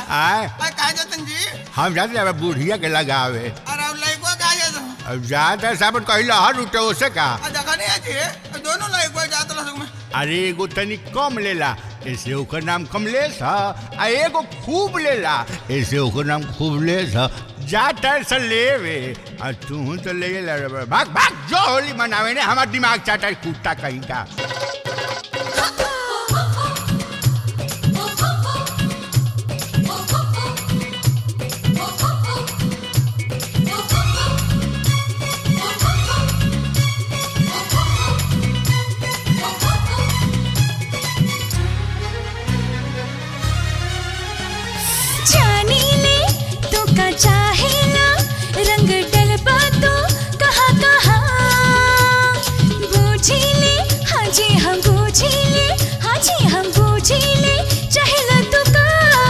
आए अरे कहा जतन जी हम जाते अब बुढ़िया के लगावे अरे अब लड़को कहा जाता अब जाता साबन कही लहर उठे ओसे का आ देखा नहीं आजी दोनों लड़को जाता लग में अरे एगो तनी कम लेला ऐसे ओकर नाम कमलेश ह आ एगो खूब लेला ऐसे ओकर नाम खूबलेश ह जाता से लेवे आ तू तो ले ला रे भाग भाग जो होली मनावे ने हमार दिमाग चाटा है कुत्ता कहीं का जानी ले तू का चाहेला रंग डलबा तो कहाँ कहाँ बूझी ले हाँ जी हम बूझी ले हाँ जी हम बूझी ले चाहेला तू का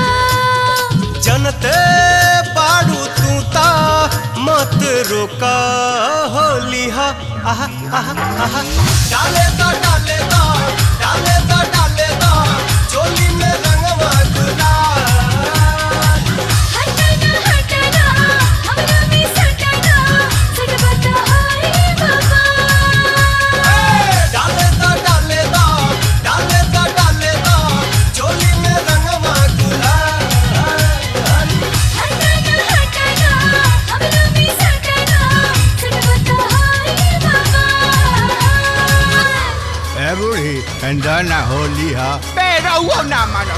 जनते बाड़ू तू ता मत रोका होली हा आहा आहा आहा डाले दा डाले दा डाले दा डाले दा चोली में रंगवा गुलाल हटना हटना हमरा में सटना सटबा तो हाय बाबा डाले दा डाले दा डाले दा डाले दा चोली में रंगवा गुलाल हटना हटना हमरा में सटना सटबा तो हाय बाबा ए बूढ़ी अंदर ना होली ह बेरा वो ना मानो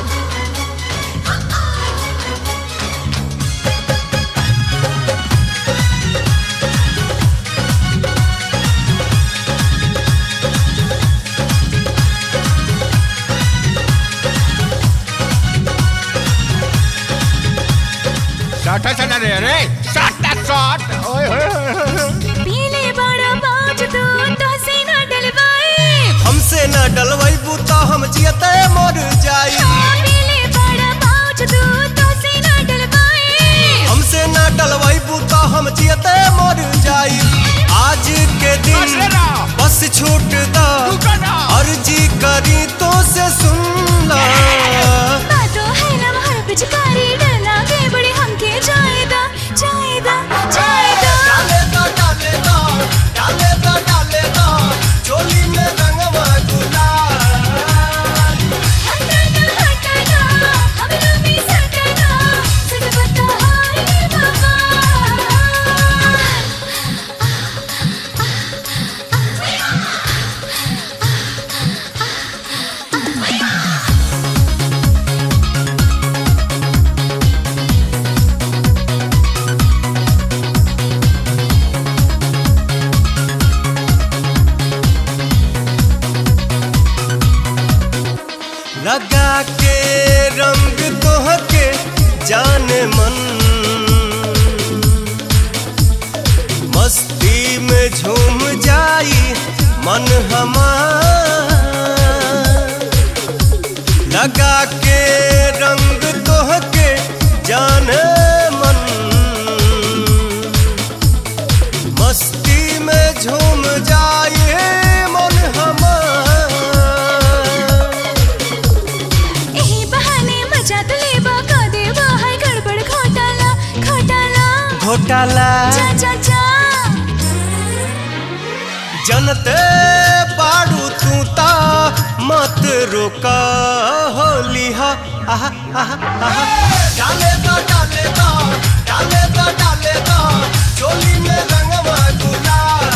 साटा चला रे रे साटा साट ओए होए होए, होए पीले बड़ा बाज तू तो से ना डलवाए हमसे न डलवैबू तो हम जियते मर जाई पीले बड़ा बाज तू तो से ना डलवाए हमसे न डलवैबू तो हम जियते मर जाई आज के बस रे दिन ना। बस छूट दा रुको ना। अर्जी करी तो से सुन ला बातों है लम्हा पिचकारी डला के बड़ी हमके जायदा जायदा जायदा डाले दा डाले दा डाले दा डाले दा चोली में रंगवा गुलाल हटना हटना हमरा में सटना सटबा तो हाय बाबा लगा के रंग तोह के जान मन मस्ती में झूम जाई मन हमार लगा के रंग तोह के जान मन मस्ती में झूम जाए मन हमार एही बहाने मजा तो लेबा का देबा है गड़बड़ घोटाला घोटाला घोटाला जा जा जा जनते बाड़ू तू ता मत रोका होली हा आहा आहा आहा डाले दा डाले दा डाले दा डाले दा चोली में रंगवा गुलाल